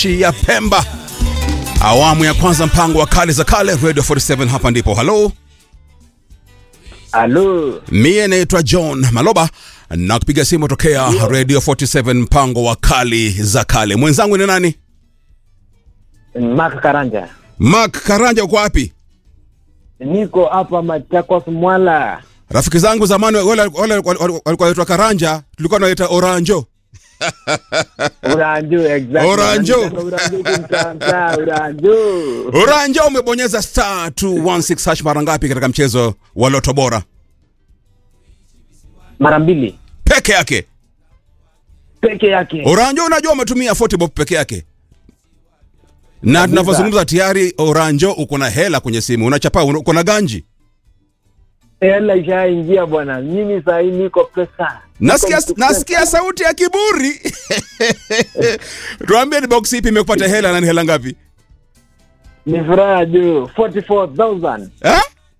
mapishi ya Pemba, awamu ya kwanza, mpango wa kale za kale, Radio 47. Hapa ndipo halo, Halo, mie naitwa John Maloba na kupiga simu tokea Radio 47, mpango wa kali za kale. Mwenzangu ni nani? Mark Karanja. Mark Karanja, uko wapi? Niko hapa Machakos Mwala. Rafiki zangu zamani wale wale walikuwa wanaitwa Karanja, tulikuwa tunaita Oranjo. Uranjo, exactly. Oranjo. Uranjo kimtanta, Uranjo. Oranjo, umebonyeza star 216 hash mara ngapi katika mchezo wa Loto Bora? Mara mbili Peke yake. peke yake. Oranjo, unajua umetumia 40 bob peke yake, na tunavyozungumza tayari Oranjo uko na hela kwenye simu, unachapa, uko na ganji. Hela ishaingia bwana. Mimi saa hii niko pesa. Nasikia, Niko pesa. nasikia sauti ya kiburi. Tuambie ni box ipi imekupata hela na ni hela ngapi? Ni furaha juu. 44,000. Eh?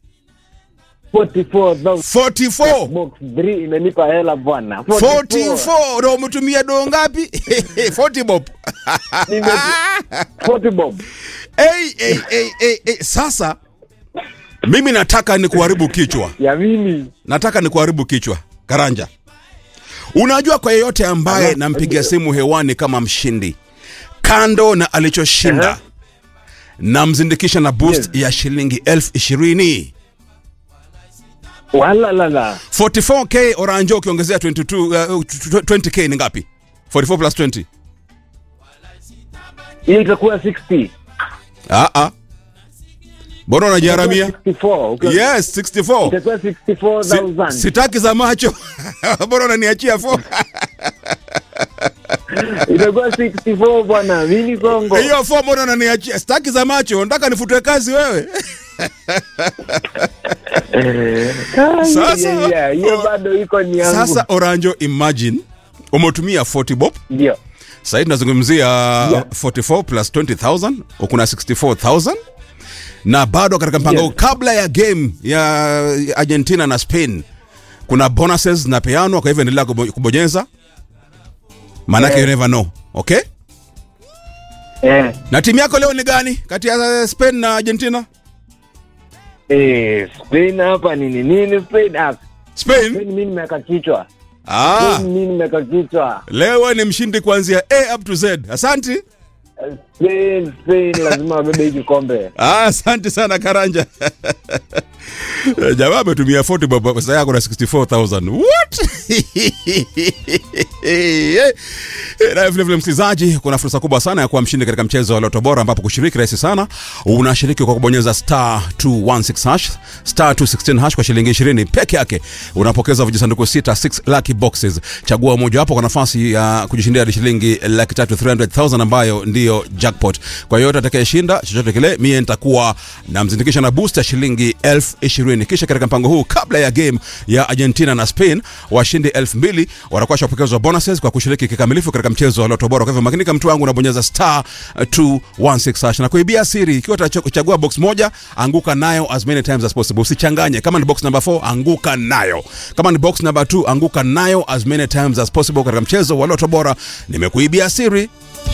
44,000. 44. Box 3 imenipa hela bwana. 44 ndo umetumia doo ngapi? 40 bob. Nime- 40 bob. Hey, hey, hey, hey, hey. Sasa mimi nataka ni kuharibu kichwa, Ya mimi. nataka ni kuharibu kichwa. Karanja, unajua kwa yeyote ambaye Aha, nampigia ndio. simu hewani kama mshindi, kando na alichoshinda, Aha. namzindikisha na boost Yes. ya shilingi elfu ishirini. Wala la la. 44k Oranjo ukiongezea 22 uh, 20k ni ngapi? 44 plus 20. Hii itakuwa 60. Ah ah. Mbona unajiharamia? 64. Ukiwa- Yes, 64. Itakuwa Si, 64,000. sitaki za macho. Mbona unaniachia 4? Itakuwa 64 bwana. Mimi Kongo. Hiyo 4 mbona unaniachia? Sitaki za macho. Nataka nifutwe kazi wewe. Ah, Sasa- yeah, yeah, Hiyo bado iko ni yangu. Sasa Oranjo, imagine umetumia 40 bob. Ndio. Sasa hivi tunazungumzia 44 plus 20000 uko na 64000 na bado katika mpango Yes. huu, kabla ya game ya Argentina na Spain kuna bonuses zinapeanwa, kwa hivyo endelea kubo- kubonyeza, maanake Eh. you never know. Okay, Eh. na timu yako leo ni gani kati ya Spain na Argentina? Eh, Spain hapa nini nini Spain ah, Spain. Spain mimi nimeweka kichwa. Ah, Spain mimi nimeweka kichwa. leo ni mshindi kuanzia A up to Z. Asanti. Eh, Spain Spain lazima wabebe hii kikombe. Ah, asante sana Karanja. Jamaa ametumia 40 bob pesa yako na 64000. What? Na vile vile msikilizaji, kuna fursa kubwa sana ya kuwa mshindi katika mchezo wa Loto Bora ambapo kushiriki rahisi sana. Unashiriki kwa kubonyeza star 216 hash, star 216 hash kwa shilingi 20 peke yake. Unapokeza vijisanduku sita 6 lucky boxes. Chagua moja wapo kwa nafasi ya kujishindia hadi shilingi laki tatu 300,000 ambayo ndiyo jackpot. Kwa hiyo atakayeshinda chochote kile, mie nitakuwa namzindikisha na boost ya shilingi elfu ishirini. Kisha katika mpango huu, kabla ya game ya Argentina na Spain, washindi elfu mbili watakuwa washapokezwa bonuses kwa kushiriki kikamilifu katika mchezo wa Loto Bora. Kwa hivyo makinika, mtu wangu, unabonyeza star 216 hash na kuibia siri. Ikiwa utachagua box moja, anguka nayo as many times as possible, usichanganye. Kama ni box number 4, anguka nayo. Kama ni box number 2, anguka nayo as many times as possible katika mchezo wa Loto Bora. Nimekuibia siri